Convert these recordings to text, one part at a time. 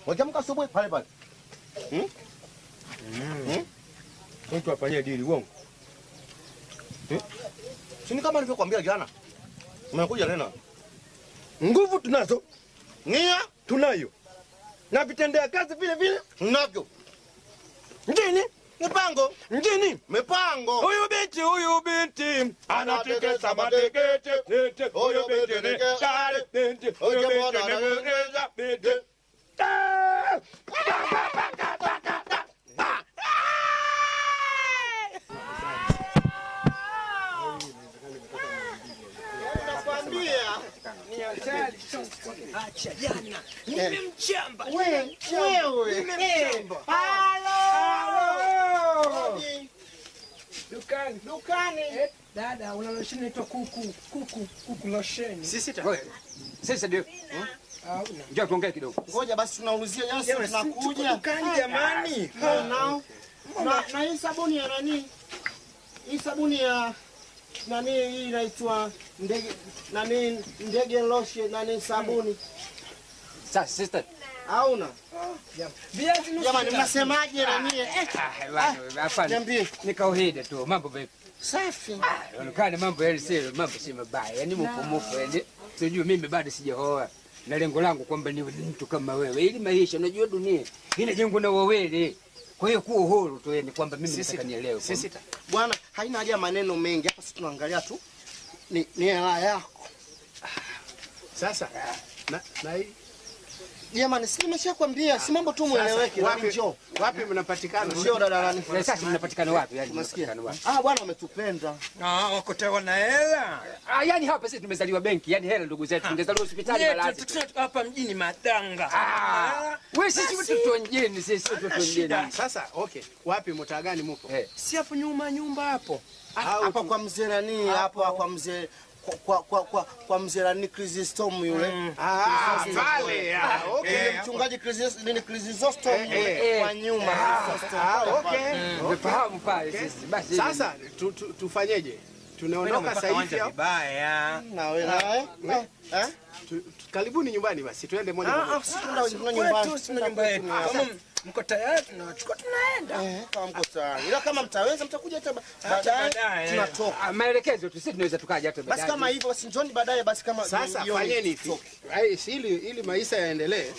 Wakiamka asubuhi pale pale. Hmm? Hmm? Mtu afanyie dili uongo. Si ni kama nilivyokuambia jana. Umekuja tena. Nguvu tunazo, Nia tunayo na vitendea kazi vile vile. navyo. Njini Mipango, njini, mipango. huyu binti huyu binti anatikisa matekete tete, huyu binti ni kale binti, huyu binti ni mweneza binti. Ah! Nakwambia. Acha jana. Nimemchamba. Wewe, wewe. Nimemchamba. Dukani. Dukani. Dada, una losheni inaitwa kuku. Kuku. Kuku losheni. Sisi ta. Wewe, Sasa ndio. Hauna. Njoo tuongee kidogo. Ngoja basi tunaulizia jana sisi Jamani, si tuko tunakuja. dukani jamani. Na na na na hii sabuni ya nani? Hii sabuni ya nani hii inaitwa ndege nani ndege lotion nani sabuni. Sasa sister. Hauna? Viazi nusu Jamani kilo. mnasemaje nani? Eh, Ah, bwana, hapana. niambie. Ni kawaida tu. Mambo vipi? Safi. Inaonekana mambo yale si mambo si mabaya. Yaani mpo mpo yaani sijui mimi bado sijaoa. Na lengo langu kwamba niwe mtu kama wewe. Ili maisha unajua dunia inajengwa na wawili. Kwa hiyo kuwa uhuru tu yani kwamba mimi nataka nielewe. Sisi ta. Bwana haina haja ya maneno mengi. Hapa sisi tunaangalia tu ni ni hela yako. Sasa na, na hii Jamani, si nimeshakwambia, si mambo tu mueleweke. wapi, Nani njoo. wapi mnapatikana? Njoo dada nani. Na sasa mnapatikana wapi? Yaani Unasikia? mnapatikana wapi? Ah, bwana wametupenda. Ah, wakotewa na hela. Ah, yani hapa sisi tumezaliwa benki, yani hela ndugu zetu, tungezaliwa hospitali Yetu, malazi. tukisema hapa mjini madanga. Ah, wewe sisi watoto wengine, sisi watoto wengine. Sasa okay, wapi mtaa gani mupo? Eh, Si hapo nyuma nyumba hapo. Hapa kwa mzee nani? Hapo kwa mzee kwa kwa kwa, kwa, kwa mzee nani Chrysostom yule. Ah, pale. Ah, okay. Yule mchungaji Chrysos nini Chrysostom yule eh. kwa nyuma. Ah, okay. umefahamu pale sisi. Basi Sasa tu, tu, tufanyeje? Tunaondoka sasa hivi au? vibaya. Na wewe nawe? Eh? Tu- tu- Karibuni nyumbani basi, tuende moja kwa Ah, moja. ah, sisi tunaenda tuna nyumbani. Kwetu sina nyumba yetu. Kama mko tayari tunawachukua tunaenda. Eh, kama mko tayari. Ila kama mtaweza mtakuja hata ba- baadaye baadaye. tunatoka. Ah, maelekezo tu sisi tunaweza tukaja hata Basi baadaye. kama hivyo basi njoni baadaye basi kama Sasa jioni fanyeni hivi. tutoke. Ai, si ili ili maisha yaendelee.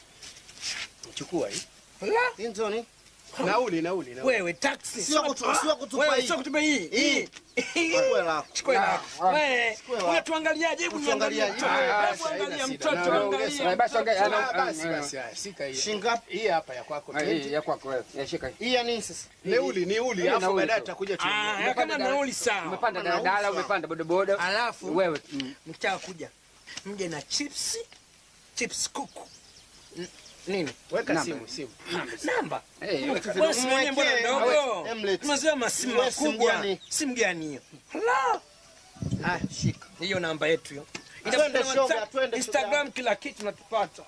Chukua hii. Hii njoni. Nauli, nauli, nauli. Wewe taxi. Sio kutu- sio kutupa Wewe hii. sio kutupa hii. Hii. Chukua lako. Chukua lako. Wewe, lako. unatuangaliaje? Hebu niangalie Tuangaliaje? mtoto. Ah, Hebu haina angalia shida. mtoto, Na- angalia. Ah, Basi angalia. Ah, ana- basi ah, basi, haya, shika hii. Shingapi? Hii hapa ya kwako. ah, hii ya kwako wewe. Ya shika hii. Hii ya nini sasa? Neuli, ni uli, alafu nauli baadaye tu. tutakuja tu. Ah, ya kama nauli sawa. Umepanda daladala, umepanda bodaboda. Alafu Wewe. mm. mtaka kuja mje na chips chips kuku N- nini Weka Namba. simu, simu. namba Eh, Bosi mwenyewe mbona Mwekee. ndogo Emlet. tumezoea masimu Wewe simu makubwa gani? simu gani hiyo Hala. Ah, shika. hiyo namba yetu hiyo Twende Inapatikana shoga, WhatsApp, twende Instagram kila kitu natupata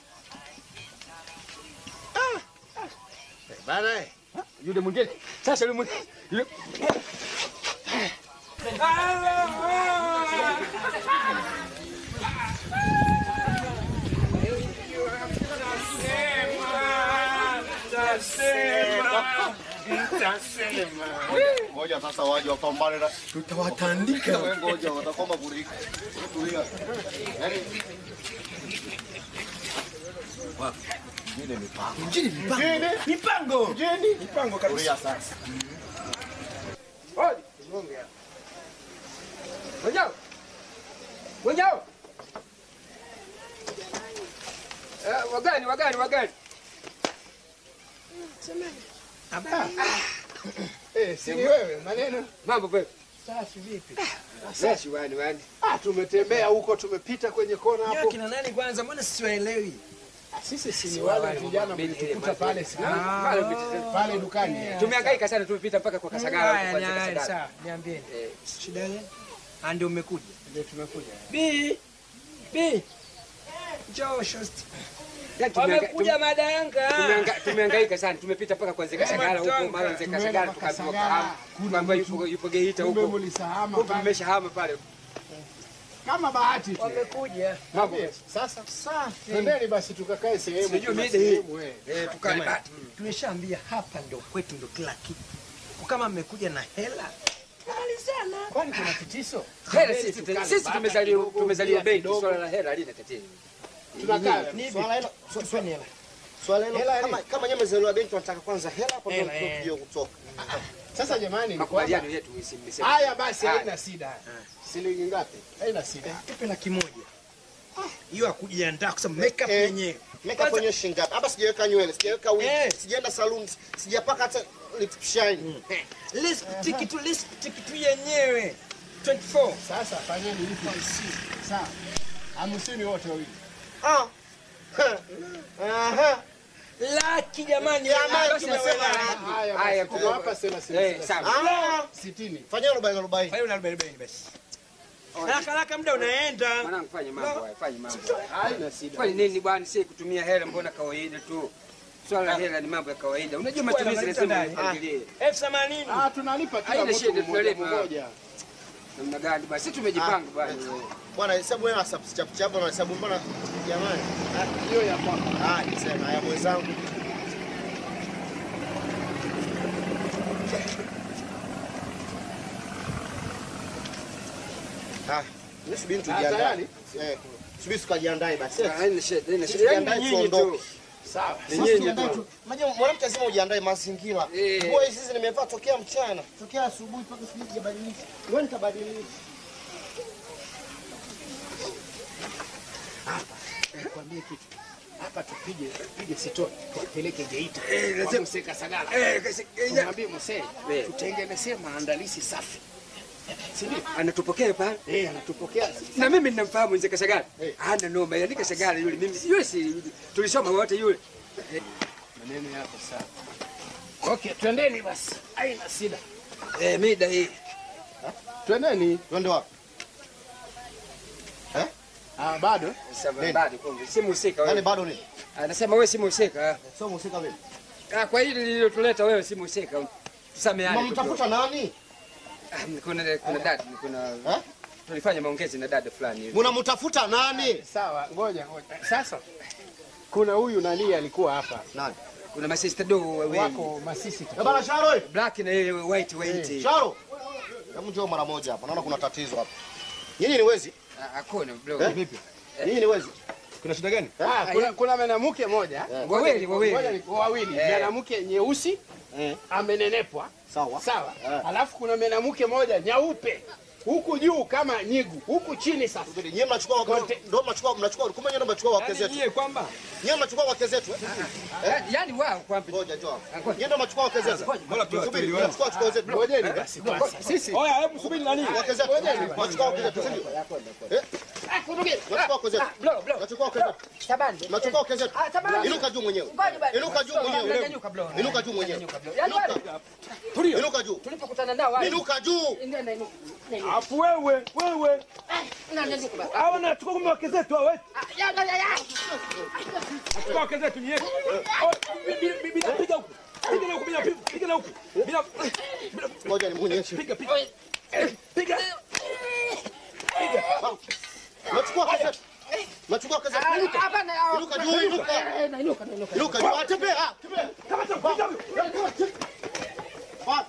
Bana eh. Yule mwingine. Sasa yule mwingine. Yule Ngoja sasa waje wapambane na tutawatandika wewe ngoja watakoma kurika. Tulia. Yaani mipango mipango kabisa tulia sasa. Oi. Wenjao. Wenjao. Eh, wagani, wagani, wagani. Eh, si ni wewe maneno. Mambo vipi? safi vipi Sashi wani wani. Ah, tumetembea huko, tumepita kwenye kona Nyoa hapo. kina nani kwanza mbona siwaelewi Sisi si ni wale vijana mlitukuta pale si Pale upite. pale dukani. Tumehangaika sana tumepita mpaka kwa Kasagara. Haya, huko ni kwanza haya, Kasagara. sawa niambieni Eh, shida gani Ah, ndio umekuja Ndio tumekuja. bi bi njoo shosti yaani tumehangaika- wamekuja madanga tumehangaika- Tumehangaika sana tumepita mpaka kwa Nzega Sagara huko mara Nzega Tumeenda Sagara mpaka tukaambiwa Sagara. kahamu kwamba yupo yupo Geita Kumbe huko. mlisahama Huko pale. tumeshahama pale. kama bahati tu. Wamekuja. Mambo. Sasa twendeni basi tukakae sehemu. Sijui kuna mida hii. sehemu, eh. Eh, tukae Jamani, bati. Tumeshaambia hapa ndo kwetu ndo kila kitu. Kwa Kama mmekuja na hela, malizana. Kwani kuna tatizo? Hela sisi tukale sisi bata tumezaliwa kidogo, tumezaliwa bia benki, kidogo. swala la hela halina tatizo. Tunakaa. Swala hilo Swali hela. swala hilo Hela kama kama nyinyi mzaliwa benki tunataka kwanza hela hapo ndio Hela, eh. tuje kutoka. Sasa jamani, ni kwamba Makubaliano yetu si mmesema. haya basi, Haya. haina shida. Shilingi ngapi? Haina shida. Tupe laki moja. Hiyo hakujiandaa kwa sababu makeup Eh. yenyewe. Makeup Kwanza- kwenye shilingi ngapi? Hapa sijaweka nywele, sijaweka wig, Eh. sijaenda saluni, sijapaka hata lip shine. Lipstick tu lipstick tu yenyewe. 24. Sasa fanyeni elfu hamsini. Sawa. Hamsini wote wawili. Ah. Aha. Laki jamani. Jamani, basi tumesema nasema laki. Haya Haya, basi, tunawapa thelathini. Eh, sawa. Ah. Sitini. Fanya arobaini arobaini. Fanya una arobaini arobaini basi. Haraka haraka muda unaenda. Mwanangu fanya mambo haya, fanya mambo. Haina shida. Fanya nini bwana, si kutumia hela mbona kawaida tu. Swala la hela ni mambo ya kawaida. Unajua matumizi lazima upangilie. elfu themanini. Ah, tunalipa kila Haina mtu shida, mmoja tunalipa. mmoja. Namna gani bwana? Sisi tumejipanga bwana. Bwana hesabu wewe hesabu chap chap na hesabu mbona jamani? Ah, Hiyo ya kwako. Ah, nisema haya mwenzangu. Ah, mimi subiri Ah, tujiandae. tayari? Eh, subiri tukajiandae basi. Haina shida, haina Sisi shida. Yaani tujiandae nyinyi tu. tuondoke. Sawa. Ni Sisi nyinyi tujiandae tu. tu. Unajua mwanamke lazima ujiandae mazingira. Eh. Nguo hizi nimevaa tokea mchana, tokea asubuhi mpaka sijui sijabadilisha. Wewe nitabadilisha. Nikwambie kitu. Hapa tupige tupige sitoni. Tupeleke Geita. Eh, Kwa lazima- Mzee Kasagala. Eh, kasi- eh, ya- Tumwambie Mzee Eh. tutengenezee maandalizi safi. Si ndio? anatupokea pale. Eh, anatupokea. Na mimi ninamfahamu mzee Kasagala. Eh. Hana noma, yani Kasagala yule mimi yule si tulisoma wote yule. Maneno yako sawa. Okay, twendeni basi. Haina shida. Eh, mida hii. Twendeni. Twende wapi? Ah, bado? Sasa bado kumbe si mhusika Yaani wewe. bado ni? Anasema wewe si mhusika. Sio mhusika vipi? Ah, kwa hili lililotuleta wewe si mhusika. Tusameane. tu. Mnamtafuta nani? Ah, Kuna kuna dada, kuna Eh? tulifanya maongezi na dada fulani hivi. Mnamtafuta nani? Sawa, ngoja ngoja. Sasa kuna huyu nani alikuwa hapa? Nani? Kuna masista do wawili. Wako masisi. Eh, bana Sharo. Black na yeye white white. Sharo. Hebu njoo mara moja hapa. Naona kuna tatizo hapa. Nyinyi ni wezi? Ah, Hakuna bro. Eh? Vipi? Nyinyi ni wezi? Kuna shida gani? Ah, kuna, kuna mwanamke moja. Wawili Ngoja wawili. ni- wawili. Eh. Mwanamke nyeusi Eh. amenenepwa. Sawa. Sawa. Eh. Alafu kuna mwanamke moja nyeupe. Huku juu kama nyigu, huku chini sasa. Nyinyi mnachukua wake ndio mnachukua mnachukua kumbe nyinyi ndio mnachukua wake zetu. Yeye kwamba Nyinyi mnachukua wake zetu. eh? Ya- Yaani wao kwamba Ngoja njoo. hapa. Nyinyi ndio mnachukua wake zetu. bora tu Subiri, tuliwe. mnachukua wake zetu. Ngojeni basi basi. Sisi Oya, hebu subiri nani? Wake zetu. Mnachukua wake zetu. sio? Eh? Mnachukua wake zetu. bro bro. Mnachukua wake zetu. Tabani. Mnachukua wake zetu. Ah, tabani. Inuka juu mwenyewe. Ngoja basi. Inuka juu mwenyewe. Nyanyuka bro. Inuka juu mwenyewe. Nyanyuka bro. Yaani wale Inuka. Inuka juu. tulipokutana nao wale. Inuka juu. Ndio na inuka. Afu wewe, wewe. Na nyanyuka basi. Hawa nachukua kumbe wake zetu hawa. Ah, ya ya ya. ya. Chukua wake zetu ni yetu. Oh, bi- bi- Bila piga huku. Piga na huku, bila piga na huku. Bila Ngoja nimuonyeshe. piga piga. Piga. Mnachukua wake zetu. Mnachukua wake zetu. Ah, Inuka. Hapana. ah, Inuka juu, inuka. eh, na inuka na inuka. Inuka juu. Ah, Tembea. ah, Tembea. Kama piga huyu. Ah.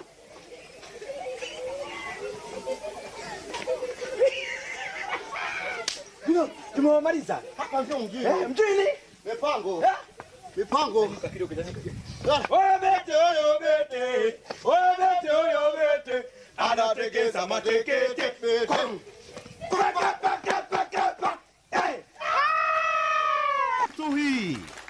Ndio, tumewamaliza. Hapa ndio mjini. Eh, mjini. Mipango. Mipango. Oyo bete, oyo bete. Oyo bete, oyo bete. Anategeza matekete. Kwa- kwa- kwa- kwa- kwa- kwa- kwa. Eh. tu hii